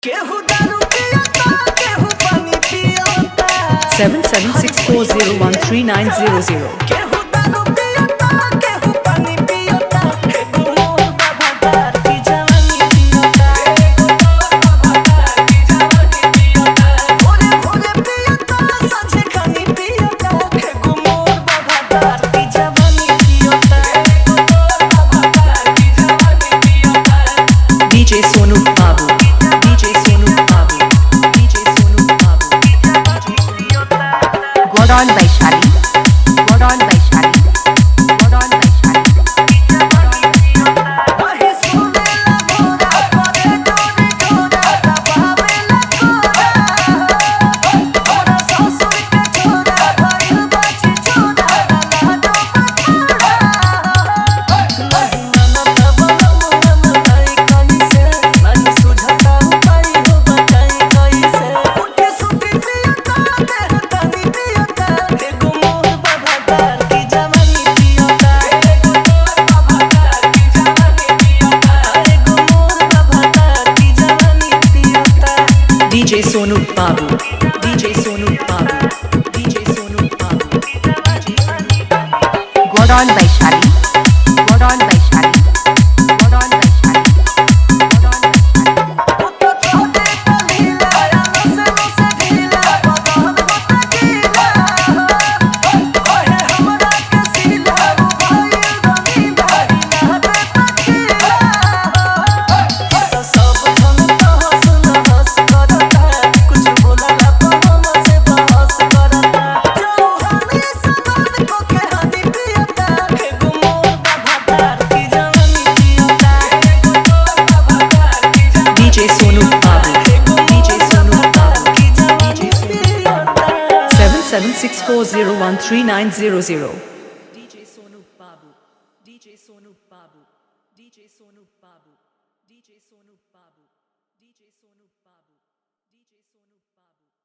केहू दारू पियता केहू पानी पियता seven seven six four zero one three nine zero zero. केहू दारू पियता केहू पानी पियता एगो मोर बाबा दार की जवानी पियता भोरे भोरे पियता सांझे खानी पियता एगो मोर बाबा दार की जवानी पियता DJ Sonu Babu. DJ Sonu Babu. DJ Sonu Babu. Gordon Vaishali. Gordon Vaishali. Gordon Vaishali. वही सुनेला मोरा करे डोरे डोरा दबावेला कोरा हमरा ससुर के छोरा भइल बाची छोरा लाडो पठारा नहीं ननद बलम मलाई कैसे नहीं सुझता उपाय हो बताई कैसे उठे सुती पियता देह तनी पियता एगो मोर बाबा दार की जवानी पियता एगो मोर बाबा दार की जवानी पियता एगो मोर बाबा दार की जवानी पियता DJ Sonu Babu. DJ Sonu Babu. DJ Sonu Babu. Gordon Vaishali. Gordon Vaishali. Gordon Vaishali. Gordon Vaishali. ओतो छोटे कलीला नसे नसे ढीला बदन होता गीला ओहे हमरा के सीला भाई रनी भाई ना दे तकीला तो सब धन तो हंस न हंस करता कुछ बोलला तो हमसे बहस करता चौहानी सनद को के हानि पियता एगो मोर बाबा दार की जवानी पियता एगो मोर बाबा दार की जवानी DJ Sonu Babu. DJ Sonu Babu. DJ Sonu seven seven six four zero one three nine zero zero. DJ Sonu Babu. DJ Sonu Babu. DJ Sonu Babu. DJ Sonu Babu. DJ Sonu Babu. DJ Sonu Babu.